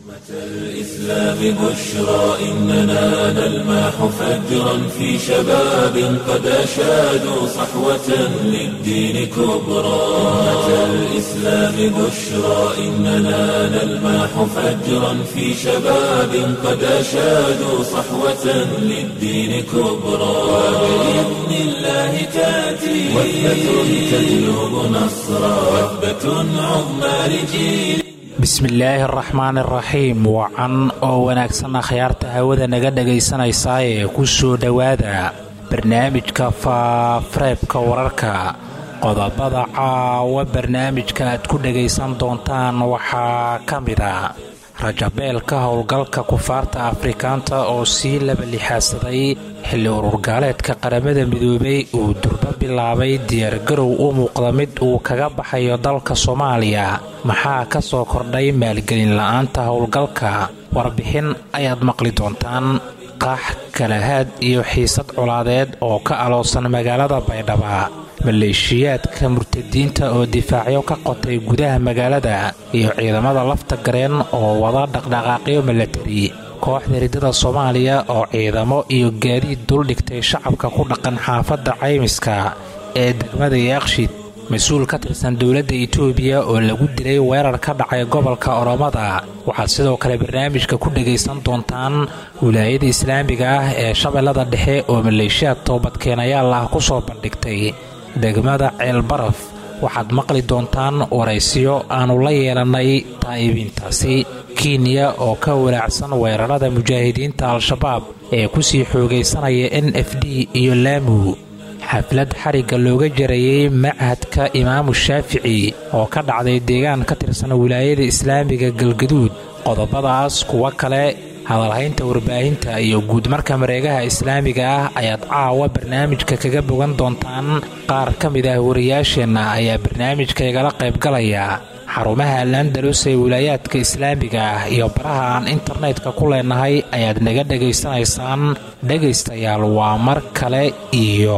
الإسلام بشرى إننا نلمح فجرا في شباب قد أشادوا صحوة للدين كبرى أمة الإسلام بشرى إننا نلمح فجرا في شباب قد أشادوا صحوة للدين كبرى وبإذن الله تأتي وثبة تجلب نصرا وثبة عظمى لجيل bismillaahi araxmaan iraxiim wacan oo wanaagsan akhyaarta hawada naga dhagaysanaysaa ee ku soo dhowaada barnaamijka faafareebka wararka qodobada caawa barnaamijka aad ku dhagaysan doontaan waxaa ka mid a rajabeelka howlgalka kufaarta afrikaanta oo sii laba lixaadsaday xilli ururgaaleedka qaramada midoobay uu durbo bilaabay diyaargarow u muuqda mid uu kaga baxayo dalka soomaaliya maxaa ka soo kordhay maalgelin la-aanta howlgalka warbixin ayaad maqli doontaan qaax kalahaad iyo xiisad colaadeed oo ka aloosan magaalada baydhaba maleeshiyaadka murtadiinta oo difaacyo ka qotay gudaha magaalada iyo ciidamada lafta gareen oo wada dhaqdhaqaaqyo milatari kooxda ridada soomaaliya oo ciidamo iyo gaadiid duldhigtay shacabka ku dhaqan xaafadda caymiska ee degmada yaaqshid mas-uul ka tirsan dowladda itoobiya oo lagu dilay weerar ka dhacay gobolka oromada waxaad sidoo kale barnaamijka ku dhagaysan doontaan wilaayada islaamiga ah ee shabeellada dhexe oo maleeshiyaad toobadkeenayaal ah ku soo bandhigtay degmada ceelbaraf waxaad maqli doontaan waraysiyo aannu la yeelannay taa'ibiintaasi kenya oo ka walaacsan weerarada mujaahidiinta al-shabaab ee kusii xoogaysanaya n f d iyo laamu xaflad xarigga looga jarayey machadka imaamu shaafici oo ka dhacday deegaan ka tirsan wilaayada islaamiga galgaduud qodobadaas kuwo kale hadalhaynta warbaahinta iyo guudmarka mareegaha islaamiga ah ayaad caawa barnaamijka kaga bogan doontaan qaar ka mid ah wariyaasheenna ayaa barnaamijka igala qaybgalaya xarumaha alandalus ee wilaayaadka islaamiga ah iyo baraha aan internetka ku leenahay ayaad naga dhegaysanaysaan dhegaystayaal waa mar kale iyo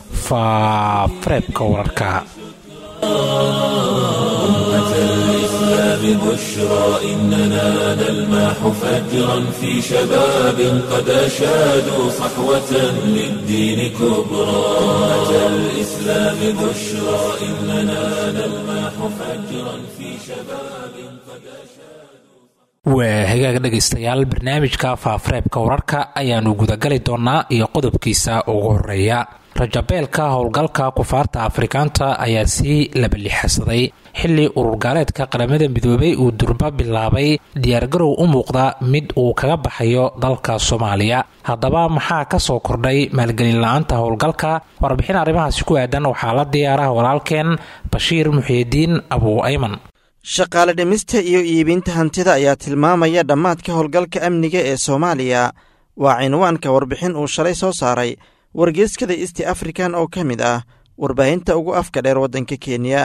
faafareebka wararka بشرى إننا نلمح فجرا في شباب قد أشادوا صحوة للدين كبرى أمة الإسلام بشرى إننا نلمح فجرا في شباب قد أشادوا waa hagaag dhegaystayaal barnaamijka faafareebka wararka ayaannu gudagali doonnaa iyo qodobkiisa ugu horeeya rajabeelka howlgalka kufaarta afrikaanta ayaa sii labalixasaday xilli ururgaaleedka qaramada midoobay uu durba bilaabay diyaargarow u muuqda mid uu kaga baxayo dalka soomaaliya haddaba maxaa ka soo kordhay maalgelin la-aanta howlgalka warbixin arrimahaasi ku aadan waxaa la diyaaraha walaalkeen bashiir muxiidiin abuu ayman shaqaale dhimista iyo iibinta hantida ayaa tilmaamaya dhammaadka howlgalka amniga ee soomaaliya waa cinwaanka warbixin uu shalay soo saaray wargeyskada east african oo ka mid ah warbaahinta ugu afka dheer waddanka kenya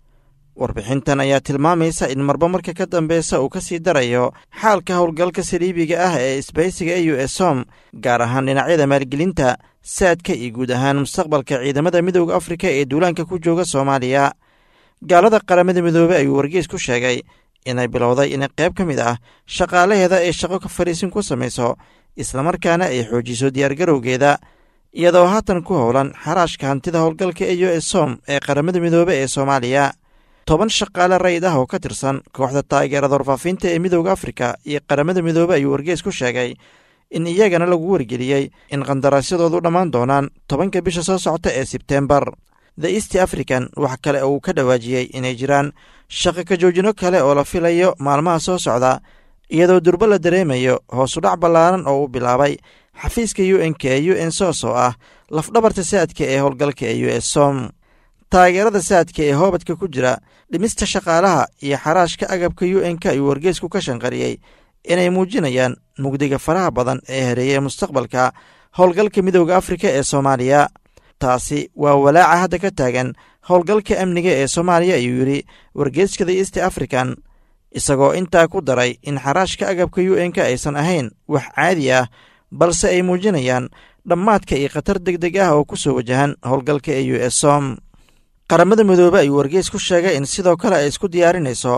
warbixintan ayaa tilmaamaysa in marba marka ka dambeysa uu ka sii darayo xaalka howlgalka saliibiga ah ee isbaysiga e u esom gaar ahaan dhinacyada maalgelinta saadka iyo guud ahaan mustaqbalka ciidamada midooda afrika ee duulaanka ku jooga soomaaliya gaalada qaramada midoobey ayuu wargeys ku sheegay inay bilowday inay qayb ka mid ah shaqaalaheeda ay shaqo ka fariisin ku samayso islamarkaana ay xoojiso diyaargarowgeeda iyadoo haatan ku howlan xaraashka hantida howlgalka e u esom ee qaramada midoobe ee soomaaliya toban shaqaale rayid ah oo ka tirsan kooxda taageerada warfaafinta ee midooda afrika iyo qaramada midoobe ayuu wargeys ku sheegay in iyagana lagu wargeliyey in qandaraasyadoodu dhammaan doonaan tobanka bisha soo socota ee sebtembar the east african wax kale uu ka dhawaajiyey inay jiraan shaqo ka joojino kale oo la filayo maalmaha soo socda iyadoo durbo la dareemayo hoosudhac ballaaran oo uu bilaabay xafiiska u n k ee u n sos oo ah lafdhabarta saadka ee howlgalka ee u s som taageerada saadka ee hoobadka ku jira dhimista shaqaalaha iyo xaraashka agabka u n k ayuu wargeysku ka shanqariyey inay muujinayaan mugdiga faraha badan ee hareeyay mustaqbalka howlgalka midooda afrika ee soomaaliya taasi waa walaaca hadda ka taagan howlgalka amniga ee soomaaliya ayuu yidhi wargeyskada east african isagoo intaa ku daray in xaraashka agabka u n k aysan ahayn wax caadi ah balse ay muujinayaan dhammaadka iyo khatar deg deg ah oo ku soo wajahan howlgalka ee u s som qaramada midoobe ayuu wargeys ku sheegay in sidoo kale ay isku diyaarinayso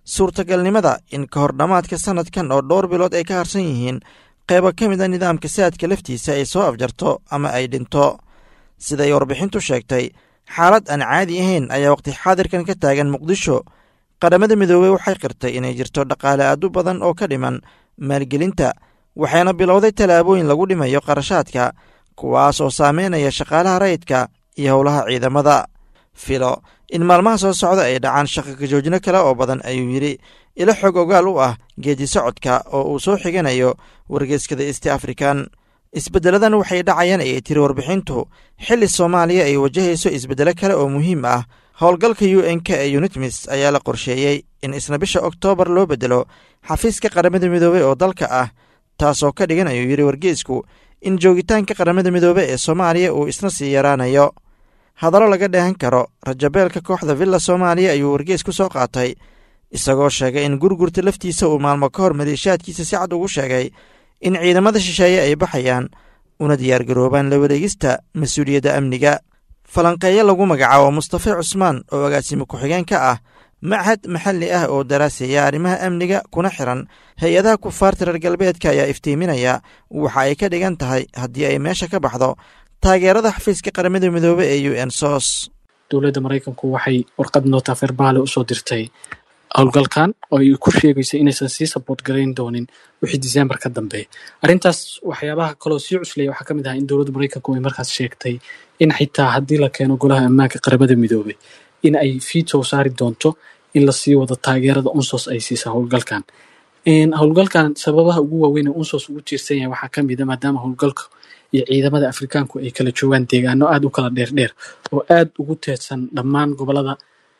suurtagalnimada in ka hor dhammaadka sannadkan oo dhowr bilood ay ka harsan yihiin qaybo ka mid a nidaamka saadka laftiisa ay soo afjarto ama ay dhinto siday warbixintu sheegtay xaalad aan caadi ahayn ayaa waqti xaadirkan ka taagan muqdisho qaramada midoobey waxay qirtay inay jirto dhaqaale aad u badan oo ka dhiman maalgelinta waxayna bilowday tallaabooyin lagu dhimayo qarashaadka kuwaas oo saameynaya shaqaalaha rayidka iyo howlaha ciidamada filo in maalmaha soo socda ay dhacaan shaqo kajoojino kale oo badan ayuu yidhi ilo xog ogaal u ah geedi socodka oo uu soo xiganayo wargeyskada east african isbeddeladan waxay dhacayaan ayay tiri warbixintu xilli soomaaliya ay wajahayso isbeddelo kale oo muhiim ah howlgalka u n k ee unitmis ayaa la qorsheeyey in isna bisha oktoobar loo beddelo xafiiska qaramada midoobey oo dalka ah taasoo ka dhigan ayuu yidhi wargeysku in joogitaanka qaramada midoobe ee soomaaliya uu isna sii yaraanayo hadallo laga dheehan karo rajabeelka kooxda villa soomaaliya ayuu wargeys ku soo qaatay isagoo sheegay in gurgurta laftiisa uu maalmo ka hor maleeshaadkiisa si cad ugu sheegay in ciidamada shisheeye ay baxayaan una diyaargaroobaan la wareegista mas-uuliyadda amniga falanqeeyo lagu magacaabo mustafe cusmaan oo agaasimo ku-xigeen ka ah machad maxalli ah oo daraaseeya arrimaha amniga kuna xiran hay-adaha kufaarta reer galbeedka ayaa iftiiminaya waxa ay ka dhigan tahay haddii ay meesha ka baxdo taageerada xafiiska qaramada midoobe ee u n sos dowladda maraykanku waxay warqad noota ferbaale usoo dirtay howlgalkan oo ay ku sheegayso inaysan sii saboort garayn doonin wixii disembar ka dambeeya arrintaas waxyaabaha kaloo sii cuslaya waxaa ka mid ah in dowladda maraykanku ay markaas sheegtay in xitaa haddii la keeno golaha ammaanka qaramada midoobey in ay fiitow saari doonto in lasii wado taageerada unsos ay siisa howlgalkan howlgalkan sababaha ugu waaweyn ee unsos ugu tiirsan yahay waxaa ka mid a maadaama howlgalka iyo ciidamada afrikaanku ay kala joogaan deegaano aada u kala dheerdheer oo aada ugu teedsan dhammaan gobolada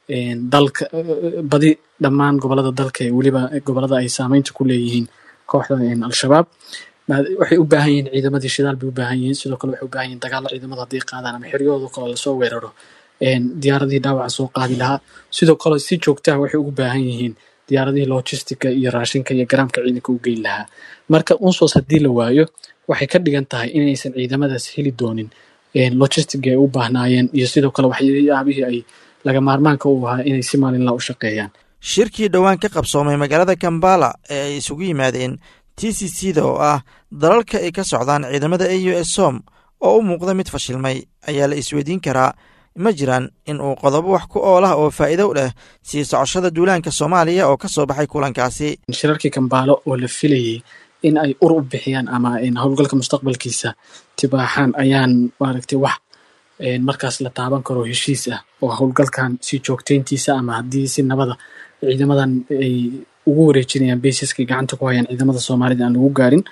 dalka badi dhammaan gobolada dalka ee weliba gobolada ay saameynta ku leeyihiin kooxda al-shabaab waxay u baahan yihiin ciidamadii shidaal bay u baahan yihiin sidoo kale waxay u baahan yihiin dagaalo ciidamada hadday qaadaan ama xeryahooda kale lasoo weeraro diyaaradihii dhaawaca soo qaadi lahaa sidoo kale si joogtaha waxay ugu baahan yihiin diyaaradihii logistica iyo raashinka iyo garaamka ciidanka u geyn lahaa marka unsos haddii la waayo waxay ka dhigan tahay inaysan ciidamadaas heli doonin logistic ay u baahnaayeen iyo sidoo kale waxyaabihii ay laga maarmaanka u ahaa inay si maalinla u shaqeeyaan shirkii dhowaan ka qabsoomay magaalada kambala ee ay isugu yimaadeen t c c da oo ah dalalka ay ka socdaan ciidamada a u s som oo u muuqda mid fashilmay ayaa la isweydiin karaa ma jiraan in uu qodobo wax ku oolah oo faa'iido u leh sii socoshada duulaanka soomaaliya oo ka soo baxay kulankaasi shirarkii kambaalo oo la filayay in ay ur u bixiyaan ama howlgalka mustaqbalkiisa tibaaxaan ayaan maaragtay wax markaas la taaban karo heshiis ah oo howlgalkan si joogteyntiisa ama haddii si nabada ciidamadan ay ugu wareejinayaan basiskay gacanta ku hayaan ciidamada soomaalida aan lagu gaarin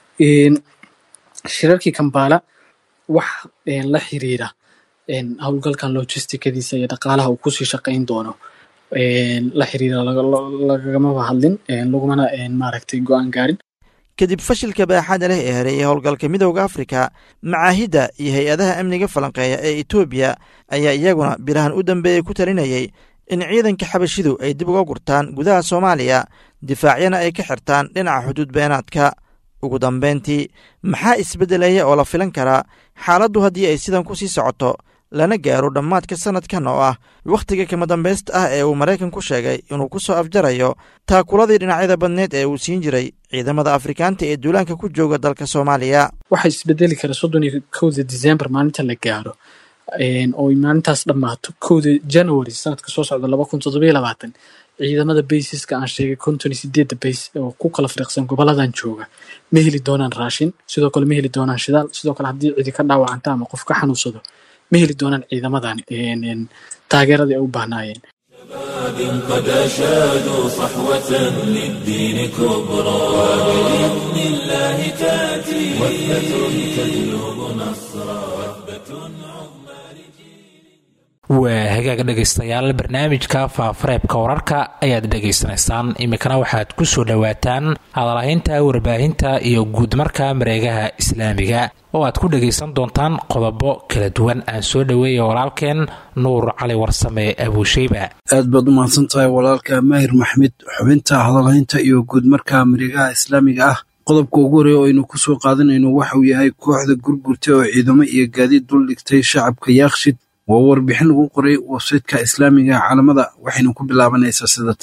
shirarkii kambaala wax la xiriira howlgalkan logisticadiisa iyo dhaqaalaha uu kusii shaqayn doono la xiriira lagamaba hadlin lagumana maaragtay go-aan gaarin kadib fashilka baaxaada leh ee hareeyay howlgalka midowda afrika macaahidda iyo hay-adaha amniga falanqeeya ee etoobiya ayaa iyaguna bilahan u dambeeyey ku talinayay in ciidanka xabashidu ay dib uga gurtaan gudaha soomaaliya difaacyana ay ka xirtaan dhinaca xuduud beenaadka ugu dambeyntii maxaa isbeddelaya oo la filan karaa xaaladdu haddii ay sidan ku sii socoto lana gaaro dhammaadka sannadkan oo ah wakhtiga kama dambaysta ah ee uu maraykan ku sheegay inuu ku soo afjarayo taakuladii dhinacyada badneed ee uu siin jiray ciidamada afrikaanta ee duulaanka ku jooga dalka soomaaliya waxaa isbedeli kara soddon iyo kowda december maalinta la gaaro oo maalintaas dhammaato kowda january sanadka soo socda laba kun toddobiyo labaatan ciidamada baysiska aan sheegay konton iyo sideedda bays oo ku kala firiiqsan goboladan jooga ma heli doonaan raashin sidoo kale ma heli doonaan shidaal sidoo kale haddii cidi ka dhaawacanta ama qof ka xanuunsado ma heli doonaan ciidamadan taageeradii ay u baahnaayeen قد أشادوا صحوة للدين كبرى وبإذن الله تأتي وثبة تجلب نصرا waa hagaag dhegaystayaal barnaamijka faafareebka wararka ayaad dhegaysanaysaan iminkana waxaad ku soo dhowaataan hadalhaynta warbaahinta iyo guudmarka mareegaha islaamiga oo aad ku dhagaysan doontaan qodobo kala duwan aan soo dhoweeya walaalkeen nuur cali warsame abuusheyba aad baad u mahadsan tahay walaalka maahir maxmed xubinta hadalhaynta iyo guudmarka mareegaha islaamiga ah qodobka ugu horeeya oo aynu ku soo qaadanayno waxauu yahay kooxda gurgurta oo ciidamo iyo gaadiid dul dhigtay shacabka yaakshid waa warbixin lagu qoray websaytka islaamiga caalamada waxayna ku bilaabanaysaa sida tan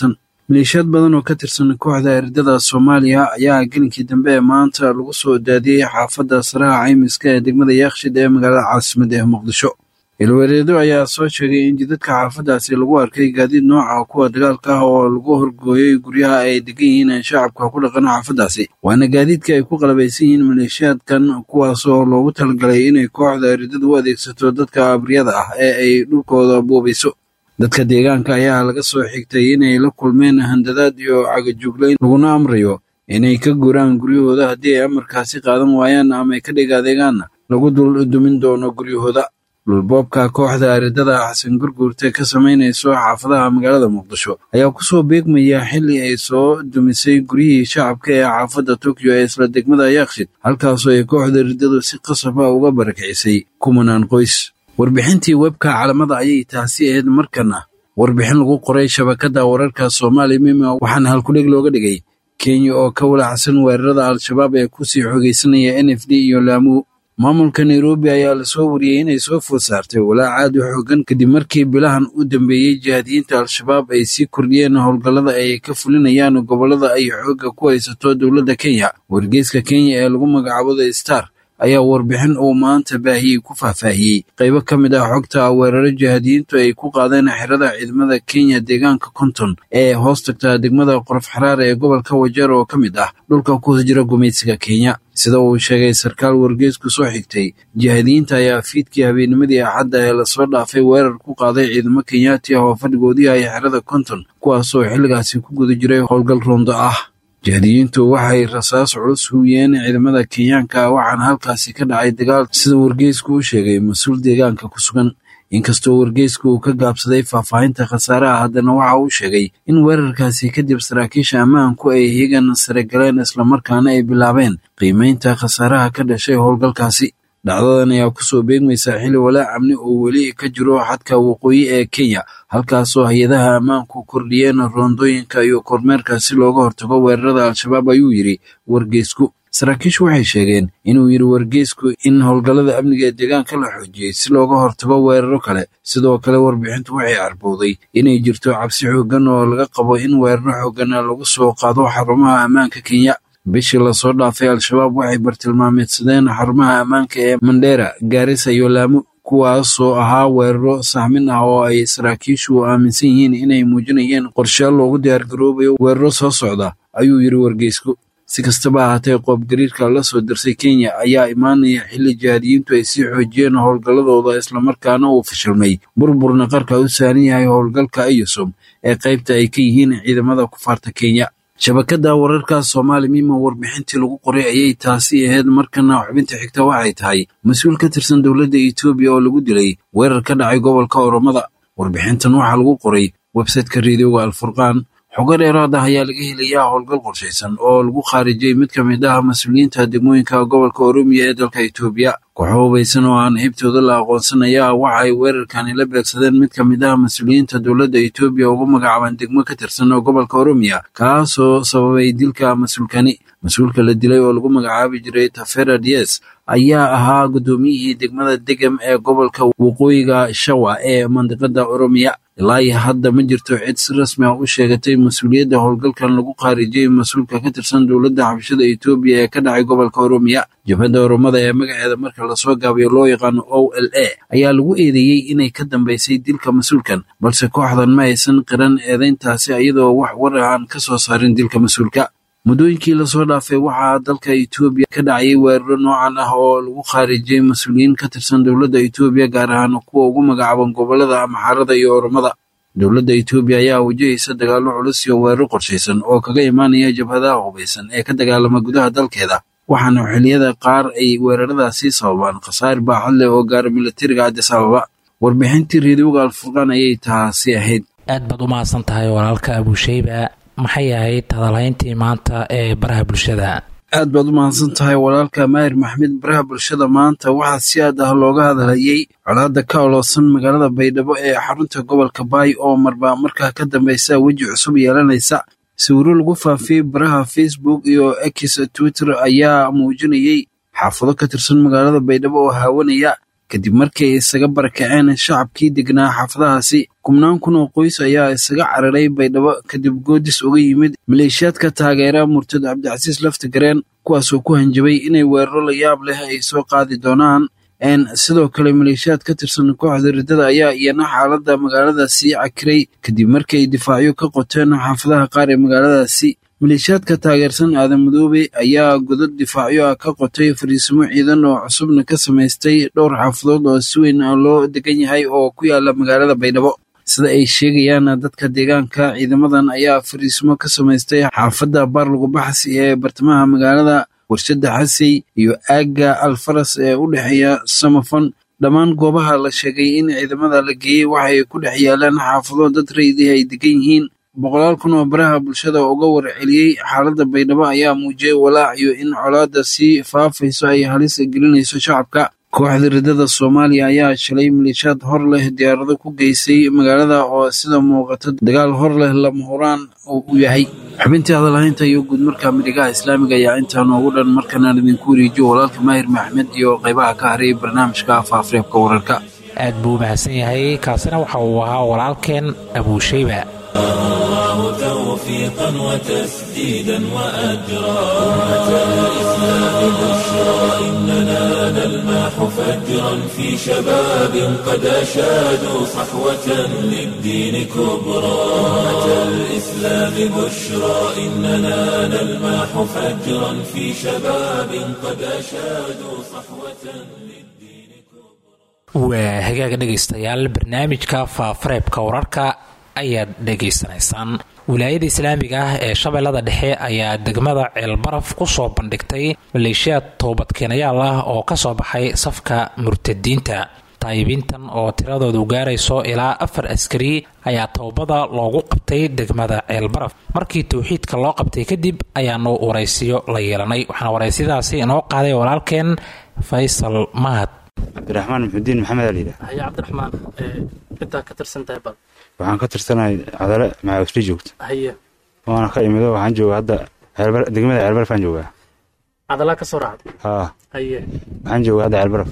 maleeshiyaad badan oo ka tirsan kooxda eridada soomaaliya ayaa gelinkii dambe ee maanta lagu soo daadiyey xaafadda saraha caymiska ee degmada yaakshid ee magaalada caasimada ee muqdisho ilwareedo ayaa soo sheegay in jidadka xaafaddaasi lagu arkay gaadiid nooca kuwa dagaalka ah oo lagu horgooyey guryaha ay degan yihiin shacabka ku dhaqan xaafaddaasi waana gaadiidka ay ku qalabaysan yihiin maleeshiyaadkan kuwaas oo loogu talagalay inay kooxda eridada u adeegsato dadka abriyada ah ee ay dhulkooda buubayso dadka deegaanka ayaa laga soo xigtay inay la kulmeen handadaad iyo cagajuglayn laguna amrayo inay ka guraan guryahooda haddii ay amarkaasi qaadan waayaan ama ay ka dhig adeegaanna lagu dul dumin doono guryahooda dhulboobka kooxda aridada xasan gurguurte ka samaynayso xaafadaha magaalada muqdisho ayaa kusoo beegmaya xilli ay soo dumisay guryihii shacabka ee xaafadda tokyo ee isla degmada yaakshid halkaasoo ay kooxda aridadu si qasab ah uga barakicisay kumanaan qoys warbixintii webka calamada ayay taasi ahayd markana warbixin lagu qoray shabakadda wararka soomaali mima waxaana halkudheg looga dhigay kenya oo ka walacsan weerarada al-shabaab ee kusii xogeysanaya n f d iyo laamuu maamulka nairobi ayaa lasoo wariyey inay soo food saartay walaac aad u xoogan kadib markii bilahan u dambeeyey jihaadiyiinta al-shabaab ay sii kordhiyeen howlgallada ay ka fulinayaan gobollada ay xoogga ku haysato dowladda kenya wargeyska kenya ee lagu magacaabo the star ayaa warbixin uu maanta baahiyey ku faahfaahiyey qaybo ka mid ah xogta weeraro jihaadiyiintu ay ku qaadeen xerada ciidamada kenya deegaanka konton ee hoos tagta degmada qorof xaraar ee gobolka wajeer oo ka mid ah dhulka ku jira gumaysiga kenya sida uu sheegay sarkaal wargeysku soo xigtay jihaadiyiinta ayaa fiidkii habeennimadii axadda ee lasoo dhaafay weerar ku qaaday ciidamo kenyaati ah oo fadhigoodii ay xerada konton kuwaasoo xilligaasi ku guda jiray howlgal roondo ah jihaadiyiintu waxay rasaas culus hubiyeen ciidamada kenyaanka waxaana halkaasi ka dhacay dagaal sida wargeysku u sheegay mas-uul deegaanka ku sugan inkastoo wargeysku uu ka gaabsaday faahfaahinta khasaaraha haddana waxa uu sheegay in weerarkaasi kadib saraakiisha ammaanku ay higan sare galeen islamarkaana ay bilaabeen qiimeynta khasaaraha ka dhashay howlgalkaasi dhacdadan ayaa kusoo beegmaysa xilli walaac amni oo weli ka jiro xadka waqooyi ee kenya halkaasoo hay-adaha ammaanku kordhiyeen roondooyinka iyo kormeerka si looga hortago weerarada al-shabaab ayuu yidhi wargeysku saraakiishu waxay sheegeen inuu yidhi wargeysku in howlgallada amniga ee deegaanka la xoojiyey si looga hortago weeraro kale sidoo kale warbixintu waxay carbowday inay jirto cabsi xooggan oo laga qabo in weeraro xooggan lagu soo qaado xarumaha ammaanka kenya bishii lasoo dhaafay al-shabaab waxay bartilmaameedsadeen xarumaha ammaanka ee mandheera gaarisa iyo laamo kuwaasoo ahaa weeraro sahmin ah oo ay saraakiishu aaminsan yihiin inay muujinayeen qorshaal loogu diyaargaroobayo weeraro soo socda ayuu yidhi wargeysku si kastaba ahaatee qoobgariirka la soo dirsay kenya ayaa imaanaya xilli jihaadiyiintu ay sii xoojiyeen howlgalladooda islamarkaana uu fashilmay burburna qarka u saaran yahay howlgalka ayusom ee qaybta ay ka yihiin ciidamada kufaarta kenya shabakadda wararka soomaali mima warbixintii lagu qoray ayay taasi ahayd markana xubinta xigta waxay tahay mas-uul ka tirsan dowladda etoobiya oo lagu dilay weerar ka dhacay gobolka oromada warbixintan waxaa lagu qoray websayteka reediyoga alfurqaan xogo dheeraad ah ayaa laga helayaa howlgal qorshaysan oo lagu khaarijiyey mid ka mid ah mas-uuliyiinta degmooyinka gobolka oromiya ee dalka etoobiya kooxo hubaysan oo aan hibtooda la aqoonsanaya waxa ay weerarkani la beegsadeen mid ka mid ah mas-uuliyiinta dowladda etoobiya ugu magacaaban degmo ka tirsan oo gobolka oromiya kaasoo sababay dilka mas-uulkani mas-uulka la dilay oo lagu magacaabi jiray tafera dies ayaa ahaa guddoomiyihii degmada degem ee gobolka waqooyiga shawa ee mandiqada oromiya ilaa iyo hadda ma jirto cid si rasmi ah u sheegatay mas-uuliyadda howlgalkan lagu khaarijiyey mas-uulka ka tirsan dowladda xabashada etoobiya ee ka dhacay gobolka oromiya jabhadda oromada ee magaceeda marka lasoo gaabiyo loo yaqaano o l a ayaa lagu eedeeyey inay ka dambaysay dilka mas-uulkan balse kooxdan ma aysan qiran eedeyntaasi iyadoo wax war ah aan ka soo saarin dilka mas-uulka muddooyinkii lasoo dhaafay waxaa dalka etoobiya ka dhacayay weeraro noocan ah oo lagu khaarijiyey mas-uuliyiin ka tirsan dowladda etoobiya gaar ahaan kuwa ugu magacaaban gobolada amxaarada iyo oromada dowladda etoobiya ayaa wajahaysa dagaallo culus iyo weeraro qorshaysan oo kaga imaanaya jabhadaha hubaysan ee ka dagaalama gudaha dalkeeda waxaana xilliyada qaar ay weeraradaasi sababaan khasaar baaxad leh oo gaara milatariga cadis ababa warbixintii reediyoga alfurqaan ayay taasi ahayd aad baad u mahadsan tahay walaalka abuusheyba maxay ahayd hadalhayntii maanta ee baraha bulshada aad baad u mahadsan tahay walaalka maahir maxmed baraha bulshada maanta waxaa si aad ah looga hadalhayey colaadda ka oloosan magaalada baydhabo ee xarunta gobolka baay oo marba markaa ka dambaysa weji cusub yeelanaysa sawiro lagu faafiyey baraha facebook iyo x twitter ayaa muujinayey xaafado ka tirsan magaalada baydhabo oo haawanaya kadib markii ay isaga barakaceen shacabkii degnaa xaafadahaasi kubnaan kun oo qoys ayaa isaga cararay baydhabo kadib goodis uga yimid maleeshiyaadka taageera murtad cabdicasiis laftigareen kuwaasoo ku hanjabay inay weeraro la yaab leh ay soo qaadi doonaan sidoo kale maleeshiyaad ka tirsan kooxda riddada ayaa iyana xaaladda magaaladaasi cakiray kadib markii ay difaacyo ka qoteen xaafadaha qaar ee magaaladaasi maleeshiyaadka taageersan aadan madoobe ayaa godad difaacyo ah ka qotay fariisimo ciidan oo cusubna ka samaystay dhowr xaafadood oo si weyn loo degan yahay oo ku yaala magaalada baydhabo sida ay sheegayaan dadka deegaanka ciidamadan ayaa fariisimo ka samaystay xaafadda baarlagu baxsi ee bartamaha magaalada warshada xasey iyo aagga alfaras ee u dhexeeya samafon dhammaan goobaha la sheegay in ciidamada la geeyey waxay ku dhex yaalaan xaafado dad rayidii ay degan yihiin boqolaal kun oo baraha bulshada uga warceliyey xaaladda baydhabo ayaa muujiyey walaaciyo in colaadda sii faafayso ay halis gelinayso shacabka kooxda riddada soomaaliya ayaa shalay maleeshiyaad hor leh diyaarado ku geysay magaalada oo sida muuqata dagaal hor leh lama huraan u yahay xubintii hadalhaynta iyo guudmarka midhigaha islaamiga ayaa intaa noogu dhan markanaan idinku wareejiyo walaalka maahir maxmed iyo qaybaha ka haray barnaamijka afafreebka wararka aad buu u mahadsan yahay kaasina waxa uu ahaa walaalkeen abuushayba الله توفيقا وتسديدا وأجرا أمة الإسلام بشرى إننا نلمح فجرا في شباب قد أشادوا صحوة للدين كبرى أمة الإسلام بشرى إننا نلمح فجرا في شباب قد أشادوا صحوة للدين waa hagaaga dhegaystayaal barnaamijka faafareebka wararka ayaad dhegaysanaysaan wilaayada islaamiga ah ee shabeellada dhexe ayaa degmada ceelbaraf ku soo bandhigtay maleeshiyaad toobadkeenayaal ah oo ka soo baxay safka murtadiinta taayibiintan oo tiradoodu gaarayso ilaa afar askari ayaa toobada loogu qabtay degmada ceelbaraf markii towxiidka loo qabtay kadib ayaanu waraysiyo la yeelanay waxaana waraysiyadaasi inoo qaaday walaalkeen faysal mahad cabdiraxmaan maxudiin maxamed aliida haya cabdiraxmaan intaa ka tirsantahay bal waxaan ka tirsanahay cadale macausli joogta haye waana ka imido waxaan joogaa hadda ceelbar- degmada ceelbaraf aan joogaa cadalaa ka soo raacday haa haye waxaan joogaa hadda ceelbaraf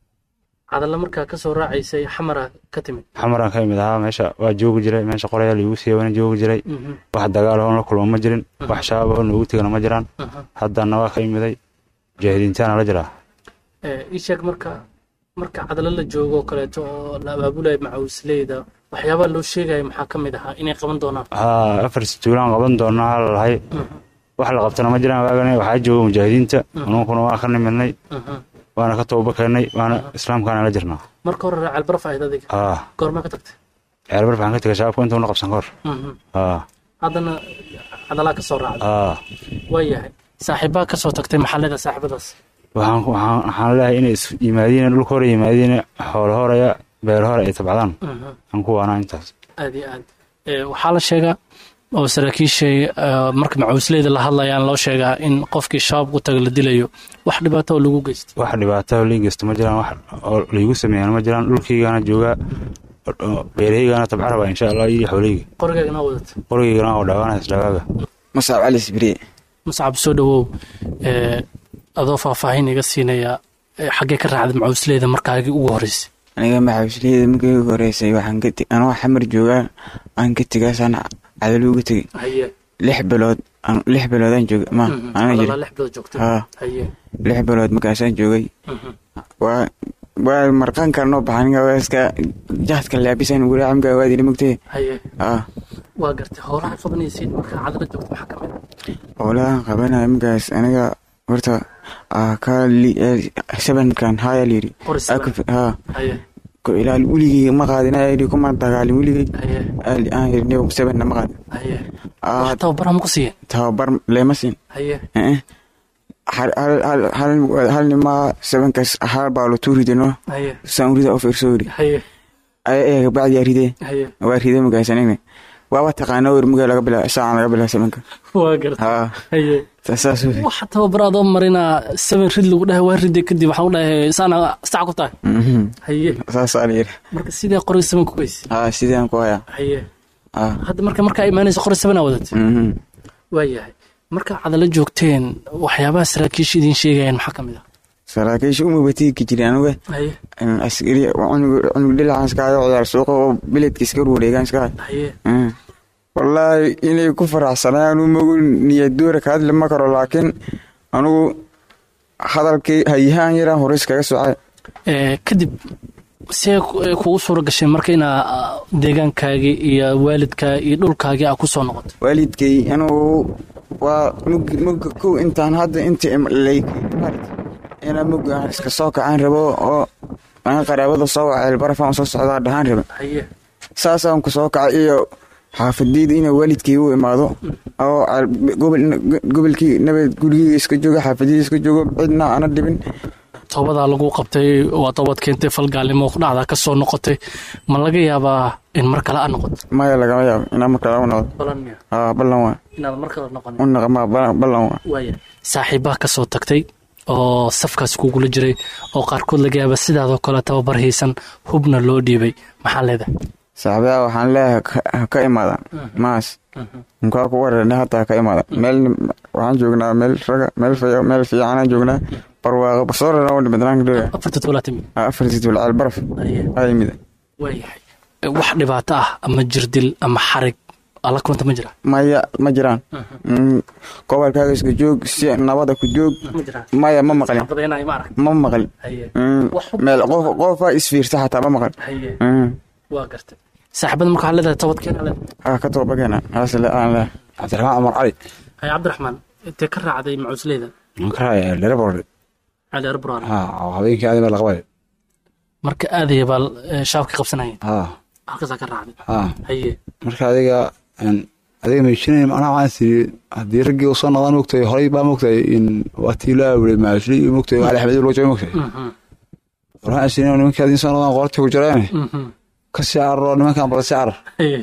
cadalla markaa ka soo raacaysay xamara ka timid xamaraan ka imid ahaa meesha waa joogi jiray meesha qorayaa liigu siiya waana joogi jiray Mhm, wax dagaal oo la kulmo ma jirin wax shabaab oo noogu tegana ma jiraan mhm. haddana waa ka imiday mujaahidiintaana la jiraa Eh, ii sheeg marka marka cadalo la joogo oo kaleeto oo la abaabulaya macawisleyda waxyaabaha loo sheegaya maxaa ka mid ahaa inay qaban doonaan haa afar situulaan qaban doonaa lalahay wax la qabtana ma jiraan waagane waxaa jooga mujaahidiinta anuunkuna waa ka nimidnay Mhm. waana ka tooba keennay waana islaamkaana la jirnaa marka hore reer ceelbaraf ahayd adiga haa goormaa ka tagtay ceelbaraf waxaan ka tegay shabaabka intuuna qabsan ka hor Mhm. haa haddana cadalaa ka soo raacday haa waayahay saaxiibbaa ka soo tagtay maxaa leedahay saaxiibadaas waxaan waxaan waxaan leeyahay inay is yimaadiin dhulka hore yimaadiin xoolo horaya beer hore ay tabcdaan Mhm. aan ku waanaa intaas aad iyo aad Eh, waxaa la sheegaa oo saraakiishay eh, marka macawisleyda la hadlayaan loo sheegaa in qofkii shabaab ku taga la dilayo wax dhibaato oo lagu geystay wax dhibaato oo lii geysto ma jiraan wax oo laigu sameeyana ma jiraan dhulkaygaana joogaa oo beerahaygana tabca rabaa insha allah iyo xoolahayga qorigaagana wadata qorigaygana oo dhaawaanaya isdhawaaga muscab cali sibriye muscab soo dhawow eh, adoo faahfaahin iga siinaya eh, xaggee ka raacday macawisleyda markaagii ugu horreysay aniga maxawisleyda markii ugu horeysay waxaan ka te- anoo xamar joogaa aan ka tegaasaan cadalo uga tegey haye lix bilood aan- lix biloodaan joogay ma Mhm. ana Cadalaa jiri lix bilood joogtay haa haye lix bilood markaasaan joogay Mhm. waa waa marqaan kale noo baxa aniga waa iska jaadka laabisaan weli camga waa dili mugtee haye haa waa gartay howlaha qabanaysid markaa cadala joogta maxaa ka mid howlahan qabanaya markaas aniga horta aa ka li- ee, sabankan haaya layidhi qori Aa saban ku- haa haye ko ilaal weligay ma qaadin aa yidhi kuma dagaalin weligay haye Aa- aan yidhi niyow sabanna ma qaadin haye Aa, wax tababaraa ma ku siiyeen tababar leema siin haye Eh, hal hal- hal hal- hal nimaa sabankaas hal baa lo tuu ridino haye saan urida oo fiirso yidhi haye ayaga bacdiyaa ridee haye waa ridee magaasanayna waaba taqaana wer mugaa laga bilaa saacan laga bilaa sabanka waa gartay haa haye saas wey waxa tababaraadoo marina seven rid lagu dhahay waa ride kadib waxaa u dhahay saana sac ku tahay Mhm. haye saasaa la yidhi marka sidee qoriga seven ku geysa haa sidaan ku hayaa haye haa hadda marka markaa imaanaysa qori sevenaa wadatay Mhm. waayahay marka cadala joogteen waxyaabaha saraakiisha idiin sheegayaan maxaa ka mid ah saraakiisha umabatiigi jiray anuga haye askari cunug dhilacan iska hayo ciyaar suuqa oo biledka iska ruwareegaan iska hayo haye wallaahi inay ku faraxsanayaan umagu niyadoora ka hadli ma karo laakiin anugu hadalkii hayahaan yaraan hore iskaga socay Ee, kadib see ku- ee kugu suura gashay marka inaa ah, deegaankaagii iyo waalidkaa iyo dhulkaagii aa ku soo noqoto waalidkay anugu waa mug mugga kow intaan hadda inta lay inaa mugga aan iska soo kacaan rabo oo aan qaraabada soo waceel barafaan soo socdaa dhahaan raba haye saasaan ku soo kacay iyo xaafadayda inaa waalidkay u imaado oo al- gobol- gobolkii nabad gurigii iska jooga xaafadayda iska joogo cidna ana dhibin toobadaa lagu qabtay waa toobad keentay falgaalnimo dhacdaa ka soo noqotay ma laga yaabaa in mar kale aa noqoto maya lagama yaabo inaa markaa u noqdo balan miya haa ballan waa inaad mar kale noqon u naqmaa ballan waa waaya saaxiibbaa ka soo tagtay oo safkaas kugula jiray oo qaarkood laga yaaba sidaadoo kale tababar haysan hubna loo dhiibay maxaa leedahay saaxiibaha waxaan leeyahay ka- ha ka imaada maas nkaa ku wareernay hataa ha ka imaada meel waxaan joognaa meel raga meel fiic- meel fiicanaan joognaa barwaaqo basoorana u dhimid ranka dhoga afarta toolaatimi afartii dulcaal baraf aa yimid waayahay wax dhibaato ah ama jirdil ama xarig alla kulanta ma jira maya ma jiraan Mm, gobolkaaga iska joog si nabada ku joog ma jiraan maya ma maqlin badeenayo ma arag ma maqlin haye Mm, Wax xub- meel qof qofaa isfiirta xataa ma maqlin haye Mm, waa gartay saaxiibada marka waxaa leedahay toobadkeena leedahay ha ka tooba keena haas le aan leh cabdiraxmaan cumar cali haye cabdiraxmaan intee ka raacday macuusleyda waxaan ka raacaya dherebord cali arburaar ha habeenkii aadama la qabay marka aadaya baa eh, shaabka qabsanayeen ha halkaasaa ka raacday ha haye marka adiga een, adiga meeshinay macnaha waxaan siri haddii raggii usoo noqdaan mogtahay horay baa mogtahay in waa tii loo awilay maashli iyo mogtahay ali axmed loo jooga mogtahay Mhm, waxaan siri nimanka adiin soo noqdaan qorta ku jireen mhm. ka sii cararo nimankan bala sii carar Haye.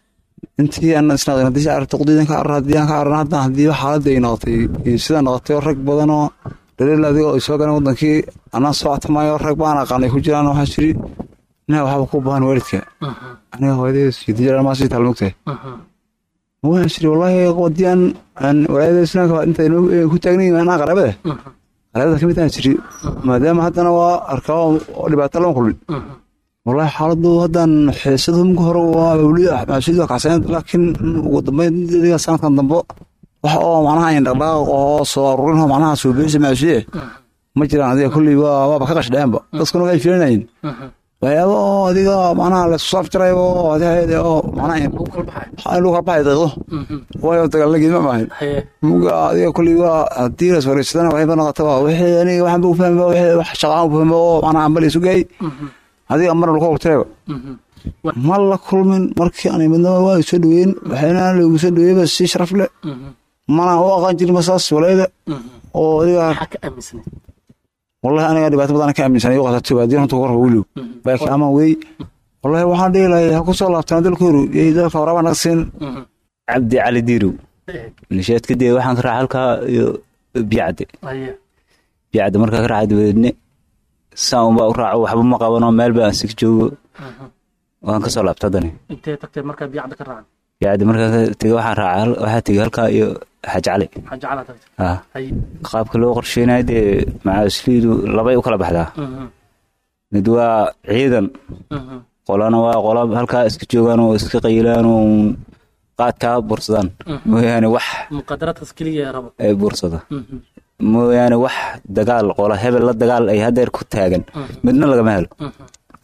intii aan isnaqdin haddii sii cararto qudiidan ka carar haddii aan ka cararan hadda haddii xaaladda ay noqotay iyo sida noqotay oo rag badan oo dhaleel adiga oo soo galeen wadankii anaan soo atamayo rag baan aqaanay ku jiraan waxaan siri ina waxba ku baahan waalidka Mhm, aniga hooyadee sideed jeer maa sii taal mogtahay mhm. waxaan siri wallaahi haddii aan aan walaayada islaamka inta inoo- ee ku taagnayn anaa qaraabada Mhm, qaraabada kamid aan siri maadaama haddana waa arkaa oo dhibaato lama kulmin mhm. wallaahi xaaladu haddaan xiisada mka hore waa weli maasuud waa kacsaneed laakiin ugu dambeyn adiga sanadkan dambe wax oo macnaha in dhaqdhaaq oo soo aruurin oo macnaha soo bixisa maasuude ma jiraan adiga kolley waa waaba ka qashdheenba dadkuna way filanayeen Mhm. waxyaaba oo adiga macnaha laisku saafjirayo oo adiga oo macnaha in Lagu kala baxay. in lagu kala baxay daqiiqdo Mhm. waayo dagaalagii ma maahin Haye. muga adiga kolley waa haddii la iswareegsadana waxay ba noqotaba wixii aniga waxaan ba u fahmba wixii wax shaqaan u fahmba oo macnaha ambal isu geey Mhm, adiga marna lagu hortayba mhm. ma la kulmin markii aan midnaba waa soo dhaweyn waxayna lagu soo dhaweeyba si sharaf leh Mhm, mana u aqaan jirin masaas walayda mhm. oo adiga Maxaa ka aaminsaneyd? wallahi aniga dhibaato badan ka aaminsanay waqti baadiin runta kor wiliw baakiin ama wey wallahi waxaan dhihi lahay ha ku soo laabtaan dalkooru iyo dalka waraaba naga siin Mhm. cabdi cali diirow nisheed kadib waxaan ka raaca halkaa iyo biyacde Haye. biyacde markaa ka raaca dabadeedne saan unbaa u raaco waxba ma qabano meel baan sig joogo Mhm. waan ka soo laabta haddani Intee tagtay markaa biyacda ka raacday? biyacde markaa ka tegey waxaan raaca waxaa tegey halkaa iyo xaaji cali Xaaji Cali aad tagtay. ah Haye. qaabka loo qorsheynayo dee macaasliidu labay u kala baxdaa Mhm, mid waa ciidan mhm. qolana waa qola halkaa iska joogaan oo iska qayilaan oo qaadkaa bursadaan mooyaane wax Muqaadaraadkaas keliya ee rabo. ay bursada Mhm, mooyaane wax dagaal qola hebel la dagaal ay hadeer ku taagan midna lagama helo mhm.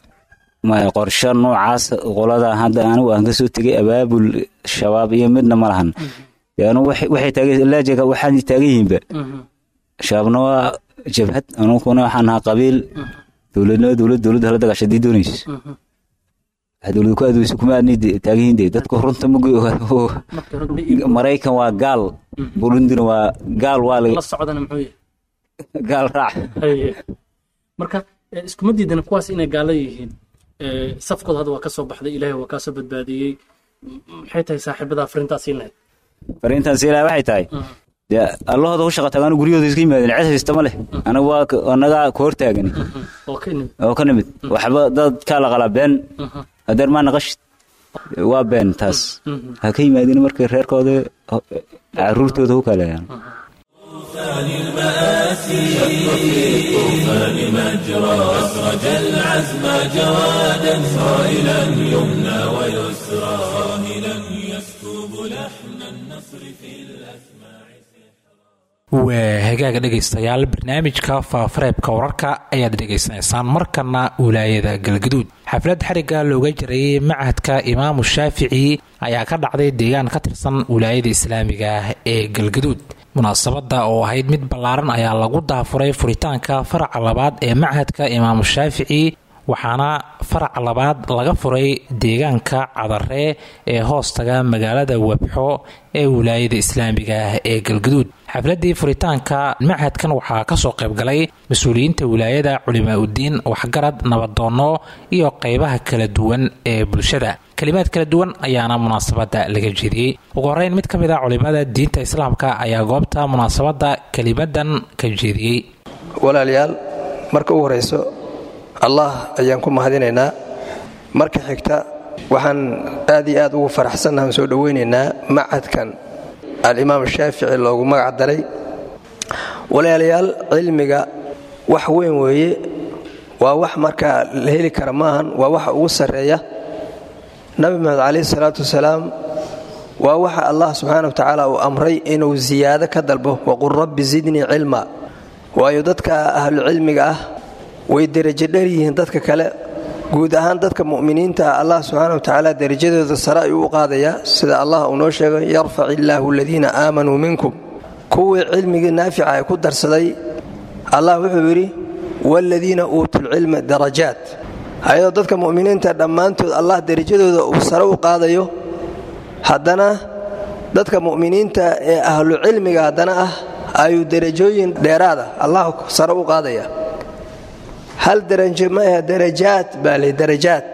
maya qorshe noocaas qolada hadda anigu aan kasoo tegay abaabul shabaab iyo midna ma lahan dee anigu waxay waxay taagan laajiga waxaan taagan yihiinba Mhm, shabaabna waa jabhad anuguna waxaan nahaa qabiil dowladna dowlad dowladda hala dagaasha hadii doonaysa mhm. wax dowlad ku aadweysa kuma aadnay dee taagan yihiin dee dadku runta ma Markii hore ma ii- maraykan waa gaal burundina waa gaal waa la la socdana muxuu yahay? gaal raac Haye. marka eh, iskuma diidana kuwaas inay gaalo yihiin Eh, safkooda hadda waa ka soo baxday ilaahay waa kaa soo badbaadiyey M- maxay tahay saaxiibada fariintaas siin lahayd fariintan siilaa waxay tahay dee allahooda u shaqa tagaan guryahooda iska yimaadeen cid haysta ma leh anaga waa ka- anagaa ka hortaagan oo ka imid oo ka nimid waxba dadkaa la qalaa been hadeer maa naqashid waa been taas ha ka yimaadeen markay reerkooda caruurtooda ku kaleeyaan المآل الآسي شق في الطوفان مجرى أسرج العزم جوادا صائلا يمنى ويسرى صاهلا يسكب لحن النصر في الأسماع waa hagaaga dhegaystayaal barnaamijka faafareebka wararka ayaad dhegaysanaysaan markana wilaayada galgaduud xaflad xariga looga jirayay machadka imaamu shaafici ayaa ka dhacday deegaan ka tirsan wilaayada islaamiga ah ee galgaduud munaasabada oo ahayd mid ballaaran ayaa lagu daafuray furitaanka faraca labaad ee machadka imaamu shaafici waxaana farac labaad laga furay deegaanka cadaree ee hoostaga magaalada webxo ee wilaayada islaamiga ah ee galgaduud xafladii furitaanka machadkan waxaa kasoo qaybgalay mas-uuliyiinta wilaayada culimaa udiin waxgarad nabadoono iyo qeybaha kala duwan ee bulshada kalimaad kala duwan ayaana munaasabada laga jeediyey ugu horeyn mid ka mid a culimada diinta islaamka ayaa goobta munaasabada kelimadan ka jeediyey walaalayaal marka u horeyso allah ayaan ku mahadinaynaa marka xigta waxaan aad iyo aad ugu faraxsannahan soo dhoweynaynaa macadkan alimaam shaafici loogu magac daray walaalayaal cilmiga wax weyn weeye waa wax markaa la heli kara maahan waa waxa ugu sarreeya nabi maxamed calayhi salaatu wasalaam waa waxa allah subxaana wa tacaala uu amray inuu siyaado ka dalbo waqul rabbi zidnii cilma waayo dadka ahlucilmiga ah way derajo dher yihiin dadka kale guud ahaan dadka mu'miniinta ah allah subxaana wa tacaala derajadooda sare ayuu u qaadayaa sida allah uu noo sheegay yarfac illaahu aladiina aamanuu minkum kuwii cilmigii naafica ay ku darsaday allah wuxuu yidhi waaladiina uutuulcilma darajaat ayadoo dadka mu'miniinta dhammaantood allah derajadooda uu sare u qaadayo haddana dadka mu'miniinta ee ahlu cilmiga haddana ah ayuu derajooyin dheeraada allah sare u qaadaya hal darajo ma aha darajaad baa le darajaad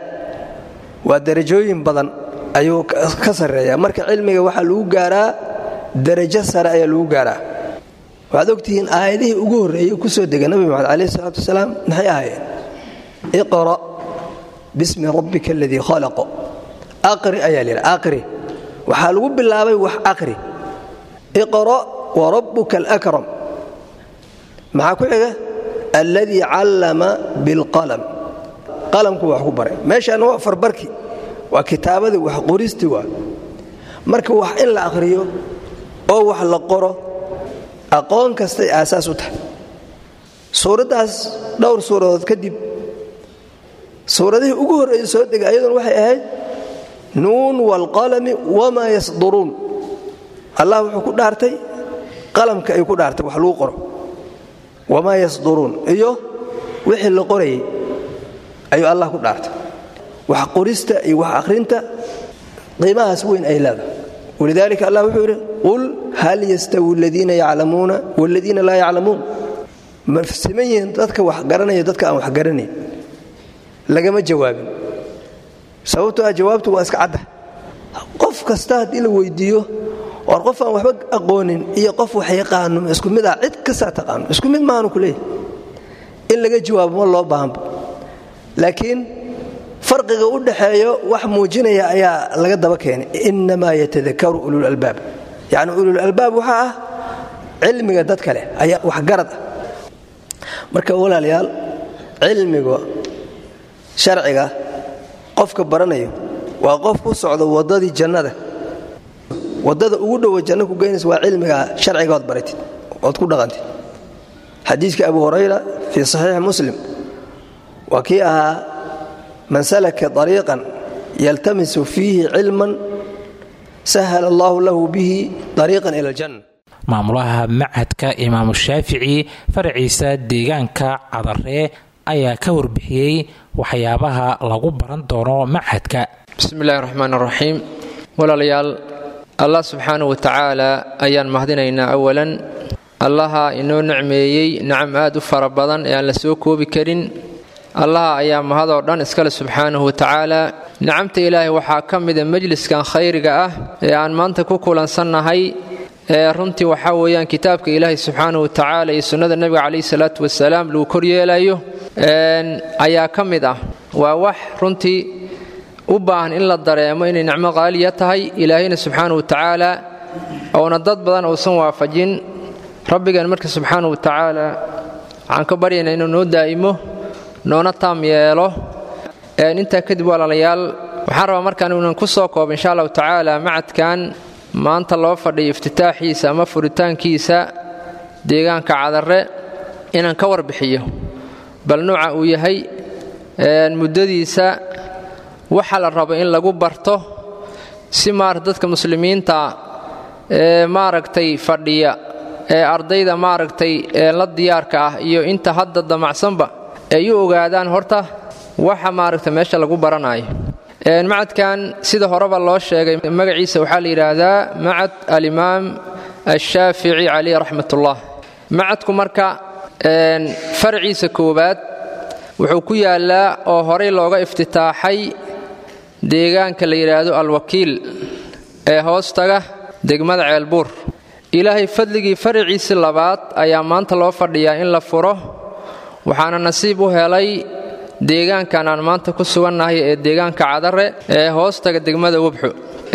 waa darajooyin badan ayuu ka sarreeyaa marka cilmiga waxaa lagu gaaraa darajo sare ayaa lagu gaaraa waxaad ogtihiin aayadihii ugu horreeyey ku soo dega nabi maxamed calayhi salaatu wasalaam maxay ahaayeen iqra' bismi rabbika aladii khalaqo aqri ayaa layidhi aqri waxaa lagu bilaabay wax aqri iqra' wa rabbuka alakram maxaa ku xiga alladii callama bilqalam qalamku wax ku baray meeshaana waa farbarki waa kitaabadii wax qoristi waa marka wax in la akhriyo oo wax la qoro aqoon kastay aasaas u tahay suuraddaas dhowr suuradood kadib suuradihii ugu horreeyey soo dega ayaduna waxay ahayd nuun waalqalami wamaa yasduruun allah wuxuu ku dhaartay qalamka ay ku dhaartay wax lagu qoro wamaa yasduruun iyo wixii la qorayay ayuu allah ku dhaartay wax qorista iyo wax akhrinta qiimahaas weyn ay leedahay walidaalika allah wuxuu yidhi qul hal yastawi aladiina yaclamuuna waaladiina laa yaclamuun ma siman yihiin dadka wax garanaya dadka aan wax garanayn lagama jawaabin sababtoo ah jawaabtu waa iska cadda qof kasta haddii la weydiiyo war qof aan waxba aqoonin iyo qof wax yaqaano isku mid ah cid kastaa taqaano isku mid maanu ku leeyahy in laga jawaabo ma loo baahanba laakiin farqiga u dhaxeeyo wax muujinaya ayaa laga daba keenay innamaa yatadakaru ululalbaab yacni ululalbaab waxaa ah cilmiga dad kale ayaa waxgarad ah marka walaalayaal cilmiga sharciga qofka baranayo waa qof ku socda waddadii jannada waddada ugu dhowa janno ku geynaysa waa cilmiga sharciga ood baratid ood ku dhaqantid xadiiska abu hurayra fii saxiixi muslim waa kii ahaa man salaka ariiqan yaltamisu fiihi cilman sahal allahu lahu bihi ariiqan ila aljanna maamulaha machadka imaamu shaafici faraciisa deegaanka cadaree ayaa ka warbixiyey waxyaabaha lagu baran doono machadka bismi illaahi raxmaan raxiim walaalayaal allah subxaana wa tacaala ayaan mahadinaynaa awalan allaha inoo nicmeeyey nacam aad u fara badan ee aan la soo koobi karin allaha ayaa mahadoo dhan iskale subxaanahu wa tacaala nicamta ilaahay waxaa ka mida majliskan khayriga ah ee aan maanta ku kulansannahay ee runtii waxaa weeyaan kitaabka ilaahay subxaanahu wa tacaala iyo sunnada nebiga calayhi salaatu wasalaam lagu koryeelayo ayaa ka mid ah waa wax runtii u baahan in la dareemo inay nicmo qaaliya tahay ilaahayna subxaana wa tacaala oona dad badan uusan waafajin rabbigeen marka subxaanahu wa tacaala waxaan ka baryaynaa inuu noo daa'imo noona taam yeelo intaa kadib walaalayaal waxaan rabaa markaan inan ku soo koobo insha allahu tacaala macadkan maanta loo fadhiyo iftitaaxiisa ama furitaankiisa deegaanka cadare inaan ka warbixiyo bal nuuca uu yahay muddadiisa waxa la rabo in lagu barto si maarata dadka muslimiinta ee maaragtay fadhiya ee ardayda maaragtay ee la diyaarka ah iyo inta hadda damacsanba ay u ogaadaan horta waxa maaragta meesha lagu baranayo macadkan sida horeba loo sheegay magaciisa waxaa la yidhaahdaa macad alimaam ashaafici caleyh raxmatullah macadku marka farciisa koowaad wuxuu ku yaallaa oo horey looga iftitaaxay deegaanka la yidhaahdo alwakiil ee hoostaga degmada ceelbuur ilaahay fadligii fariciisi labaad ayaa maanta loo fadhiyaa in la furo waxaana nasiib u helay deegaankan aan maanta ku sugannahay ee deegaanka cadare ee hoostaga degmada webxo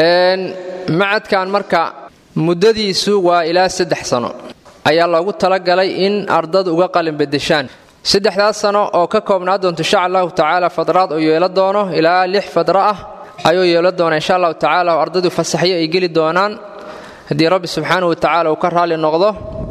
macadkan marka muddadiisu waa ilaa saddex sano ayaa loogu talagalay in ardadu uga qalin bedeshaan saddexdaas sano oo ka koobnaa doonto insha allahu tacaala fadraad oo yeelo doono ilaa lix fadro ah ayuu yeelo doona insha allahu tacaala oo ardadu fasaxyo ay geli doonaan haddii rabbi subxaanahu wa tacaala uu ka raalli noqdo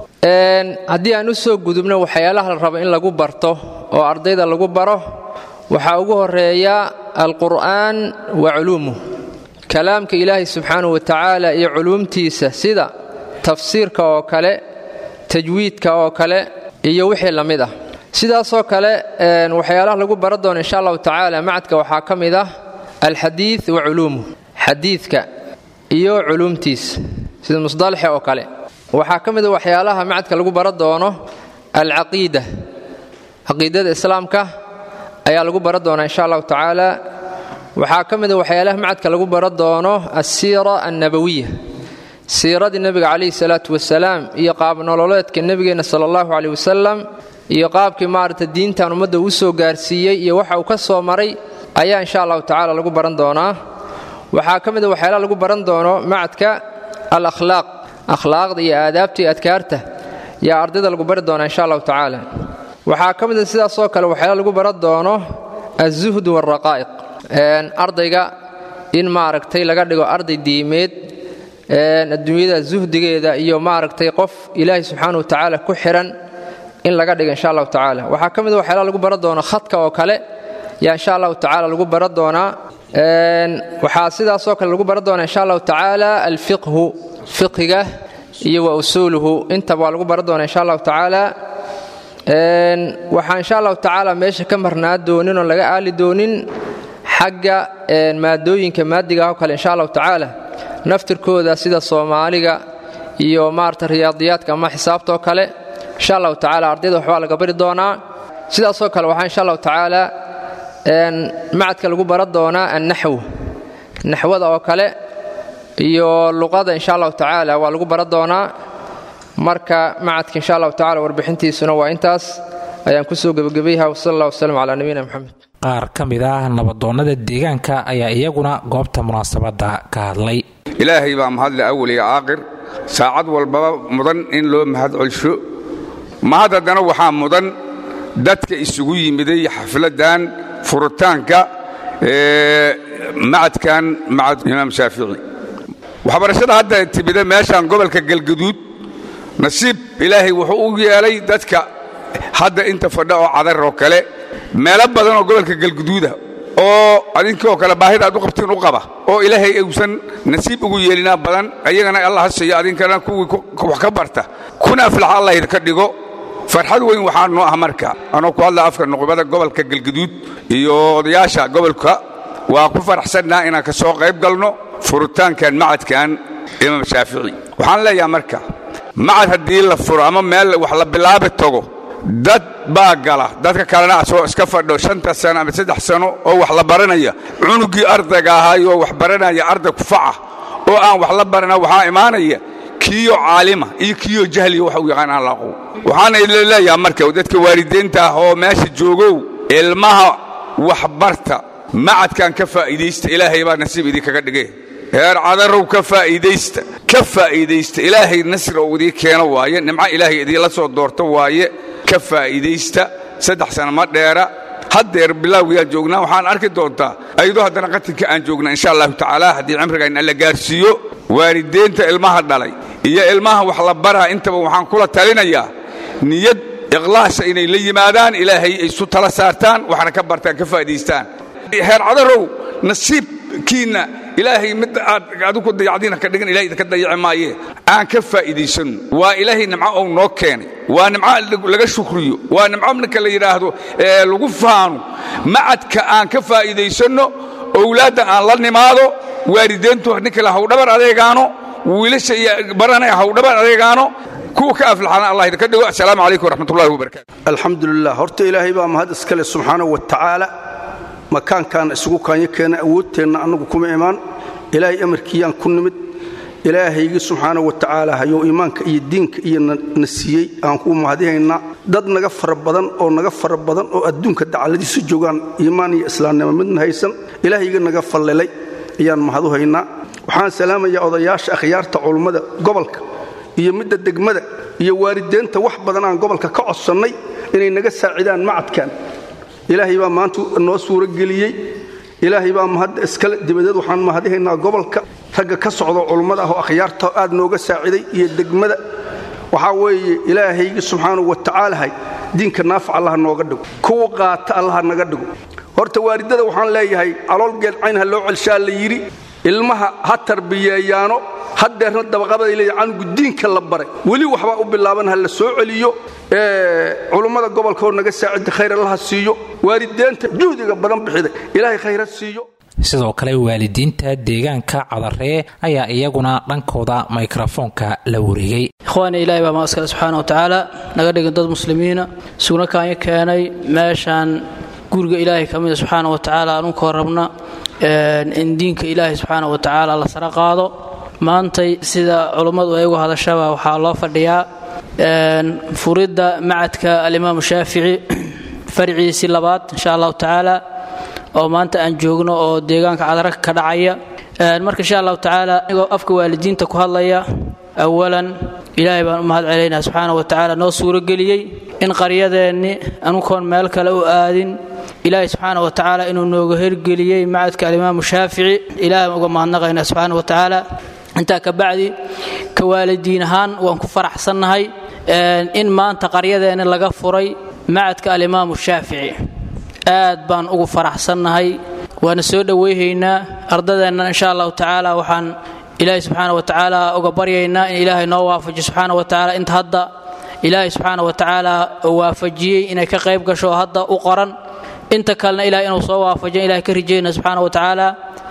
haddii aan u soo gudubno waxyaalaha la rabo in lagu barto oo ardayda lagu baro waxaa ugu horeeya alqur'aan wa culuumuh kalaamka ilaahay subxaanahu wa tacaala iyo culuumtiisa sida tafsiirka oo kale tajwiidka oo kale iyo wixii la mid ah sidaasoo kale waxyaalaha lagu bara doono insha allahu tacaala macadka waxaa ka mid ah alxadiid wa culuumuh xadiidka iyo culuumtiisa sida musdalaxe oo kale waxaa ka mid a waxyaalaha macadka lagu bara doono alcaqiida caqiidada islaamka ayaa lagu bara doonaa insha allahu tacaala waxaa ka mid a waxyaalaha macadka lagu bara doono alsiira annabawiya siiradii nebiga calayhi salaatu wasalaam iyo qaabnololeedka nebigeenna sala allahu caleyh wasalam iyo qaabkii maaragta diintan ummadda uu soo gaarsiiyey iyo waxa uu ka soo maray ayaa insha allahu tacaala lagu baran doonaa waxaa ka mid a waxyaalaha lagu baran doono macadka al akhlaaq akhlaaqda iyo aadaabta iyo adkaarta yaa ardayda lagu bari doonaa insha allahu tacaala waxaa ka mid a sidaasoo kale waxyaala lagu baran doono alzuhd waalraqaa'iq ardayga in maaragtay laga dhigo arday diimeed adduunyada zuhdigeeda iyo maaragtay qof ilaahay subxaana wa tacaala ku xiran in laga dhigo insha allahu tacaala waxaa ka mid a waxyaala lagu baran doono khadka oo kale yaa insha allahu tacaala lagu baran doonaa waxaa sidaasoo kale lagu baran doonaa insha allahu tacaala alfiqhu fiqhiga iyo wa usuuluhu intaba waa lagu baran doonaa insha allahu tacaala waxaa insha allahu tacaala meesha ka marnaa doonin oo laga aali doonin xagga maadooyinka maadiga oo kale insha allahu tacaala naftirkooda sida soomaaliga iyo maarata riyaadiyaadka ama xisaabta oo kale insha allahu tacaala ardayda waxbaa laga bari doonaa sidaasoo kale waxaa insha allahu tacaala macadka lagu baran doonaa annaxw naxwada oo kale iyo luqada insha allahu tacaala waa lagu baran doonaa marka macadka insha allahu tacala warbixintiisuna waa intaas ayaan kusoo gebagabayha wsal allah waslm calaa nabiyina moxamed qaar ka mid ah nabadoonnada deegaanka ayaa iyaguna goobta munaasabadda ka hadlay ilaahay baa mahadle awal iyo aakhir saacad walbaba mudan in loo mahad celsho mahad haddana waxaa mudan dadka isugu yimiday xafladdan furitaanka macadkan macad imaam shaafici waxbarashada hadda timida meeshaan gobolka galgaduud nasiib ilaahay wuxuu u yeelay dadka hadda inta fadha oo cadar oo kale meelo badan oo gobolka galguduuda oo adinkioo kale baahida aad u qabtiin u qaba oo ilaahay uusan nasiib ugu yeelinaa badan ayagana allah ha siiyo adinkana kuwii wax ka barta kuna aflaxa allah idinka dhigo farxad weyn waxaa noo ah marka anoo ku hadla afka nuqubada gobolka galguduud iyo odayaasha gobolka waa ku faraxsannaa inaan ka soo qayb galno furitaankan macadkan imaam shaafici waxaan leeyaha marka macad haddii la furo ama meel wax la bilaabi tago dad baa gala dadka kalena asoo iska fadho shanta sano ama saddex sano oo wax la baranaya cunugii ardayga ahaayoo wax baranaya arday kufaca oo aan wax la barana waxaa imaanaya kiyo caalima iyo kiyo jahliya wax u yaqaan aan la aqoon waxaana leeyaha marka dadka waalidiinta ah oo meesha joogow ilmaha waxbarta macadkan ka faa'iidaysta ilaahay baa nasiib idinkaga dhige heer cadarow ka faa'iidaysta ka faa'iidaysta ilaahay nasri oo idii keeno waaye nimco ilaahay idiinla soo doorto waaye ka faa'iidaysta saddex sana ma dheera haddeer bilaawiyaan joognaa waxaan arki doontaa ayadoo haddana qatinka aan joogna insha allahu tacaala haddii cimrigayn alla gaarsiiyo waalideenta ilmaha dhalay iyo ilmaha wax la baraa intaba waxaan kula talinayaa niyad ikhlaasa inay la yimaadaan ilaahay ay isu tala saartaan waxna ka bartaan ka faa'idaystaan heer cadarow nasiibkiinna ilaahay mid aad adigu dayacdiina ka dhigan ilahay idinka dayaci maaye aan ka faa'iidaysanno waa ilaahay nimco ou noo keenay waa nimco laga shukriyo waa nimco ninka la yidhaahdo ee lagu faano macadka aan ka faa'iidaysanno owlaadda aan la nimaado waalideyntu ninka la hawdhabar adeegaano wiilasha iyo baranaya hawdhabar adeegaano kuwa ka aflaxana allah idinka dhigo assalaamu calaykum waraxmatullahi wabarakatu alxamdulilah horta ilaahay baa mahad iskale subxaanahu wa tacaala makaankaan isugu kaanyo keena awoodteenna annagu kuma imaan ilaahay amarkiiyaan ku nimid ilaahaygi subxaanahu wa tacaala hayou iimaanka iyo diinka iyo na siiyey aan ku mahadihaynaa dad naga fara badan oo naga fara badan oo adduunka dacaladiisu joogaan iimaan iyo islaamnimo midna haysan ilaahayga naga fallilay ayaan mahadu haynaa waxaan salaamayaa odayaasha akhyaarta culummada gobolka iyo midda degmada iyo waalideenta wax badan aan gobolka ka codsannay inay naga saacidaan macadkan ilaahay baa maanta noo suurageliyey ilaahay baa mahadda iskale dibadeed waxaan mahadihaynaa gobolka ragga ka socdo culummada ah oo akhyaarta aad nooga saaciday iyo degmada waxaa weeye ilaahaygi subxaanahu wa tacaalahay diinka naafac allaha nooga dhigo kuwa qaata allaha naga dhigo horta waalidada waxaan leeyahay calool geelcayn ha loo celshaa la yidhi ilmaha ha tarbiyeeyaano haddeerna dabaqabaday leeyahay canugu diinka la baray weli waxbaa u bilaaban ha la soo celiyo culummada gobolka oo naga saacida khayr allaha siiyo waalideenta juhdiga badan bixiday ilaahay khayra siiyo sidoo kale waalidiinta deegaanka cadaree ayaa iyaguna dhankooda mikrofoonka la wareegay ikhwaani ilaahay baa maaskale subxaana wa tacaala naga dhigin dad muslimiina sugna kaanyo keenay meeshaan guriga ilaahay ka mida subxaana wa tacaala anunkoo rabna in diinka ilaahay subxaana wa tacaala la sara qaado maantay sida culummadu ay uga hadashaba waxaa loo fadhiyaa furidda macadka alimaamu shaafici farciisii labaad insha allahu tacaala oo maanta aan joogno oo deegaanka cadaraka ka dhacaya marka insha allahu tacaala anigoo afka waalidiinta ku hadlaya awalan ilaahay baan u mahad celaynaa subxaana wa tacaala noo suurageliyey in qaryadeenni anukoon meel kale u aadin ilaahay subxaana wa tacaala inuu nooga hergeliyey macadka alimaamu shaafici ilahay baan uga mahadnaqaynaa subxaana wa tacaala intaa ka bacdi ka waalidiin ahaan waan ku faraxsannahay in maanta qaryadeenni laga furay macadka alimaamu shaafici aad baan ugu faraxsannahay waana soo dhowayhaynaa ardadeenna insha allahu tacaala waxaan ilaahay subxaana wa tacaala uga baryaynaa in ilaahay noo waafajiyo subxaana wa tacaala inta hadda ilaahay subxaana wa tacaala waafajiyey inay ka qayb gasho oo hadda u qoran inta kalena ilahay inuu soo waafajiyo ilahay ka rijayna subxaana wa tacaala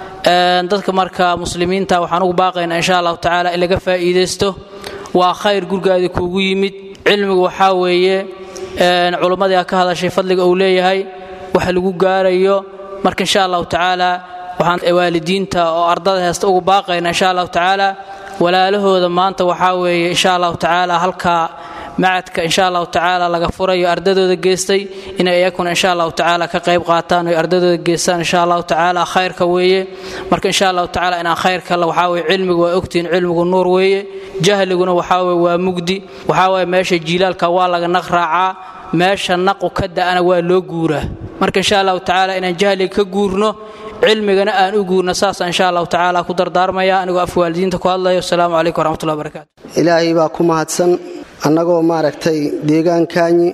dadka marka muslimiinta waxaan ugu baaqaynaa insha allahu tacaala in laga faa'iidaysto waa khayr gurgaadi kuugu yimid cilmigu waxaa weeye culummadii a ka hadashay fadliga uu leeyahay waxa lagu gaarayo marka insha allahu tacaala waxaan waalidiinta oo ardada heesta ugu baaqayna insha allahu tacaala walaalahooda maanta waxaa weeye insha allahu tacaala halkaa macadka insha allahu tacaala laga furayo ardadooda geestay inay iyakuna insha allahu tacaala ka qayb qaataan oy ardadooda geestaan insha allahu tacaala khayrka weeye marka insha allahu tacaala inaan khayrka waxaa weye cilmigu waa ogtihiin cilmigu nuur weeye jahliguna waxaa weye waa mugdi waxaa weye meesha jiilaalka waa laga naq raacaa meesha naqu ka da'ana waa loo guuraa marka insha allahu tacaala inaan jahliga ka guurno cilmigana aan u guurno saasa insha allahu tacaala ku dardaarmaya anigoo afka waalidiinta ku hadlayo asalaamu calaykum waraxmatullahi wabarakatu ilaahay baa ku mahadsan annagoo maaragtay deegaankaanyi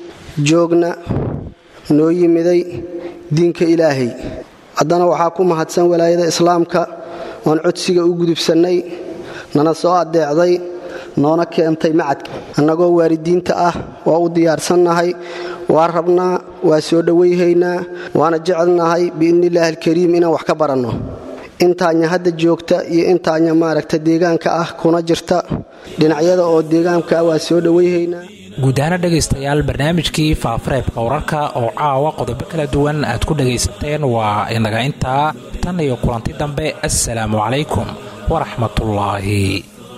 joogna noo yimiday diinka ilaahay haddana waxaa ku mahadsan walaayada islaamka oon codsiga u gudubsannay nana soo addeecday noona keentay macadka annagoo waalidiinta ah waa u diyaarsannahay waa rabnaa waa soo dhowayhaynaa waana jecelnahay biidnillaahi alkariim inaan wax ka baranno intaanya hadda joogta iyo intaanya maaragta deegaanka ah kuna jirta dhinacyada oo deegaanka ah waa soo dhowayhaynaa guud ahaana dhegaystayaal barnaamijkii faafareebka wararka oo caawa qodobo kala duwan aad ku dhagaysateen waa inaga intaa tan iyo kulanti dambe assalaamu calaykum waraxmatullaahi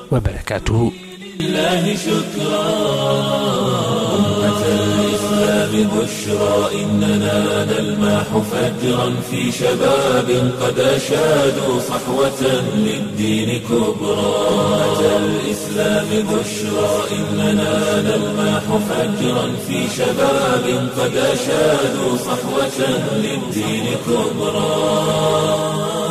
wabarakaatuhu الله شكرا أمة الإسلام بشرى إننا نلمح فجرا في شباب قد أشادوا صحوة للدين كبرى أمة الإسلام بشرى إننا نلمح فجرا في شباب قد أشادوا صحوة للدين كبرى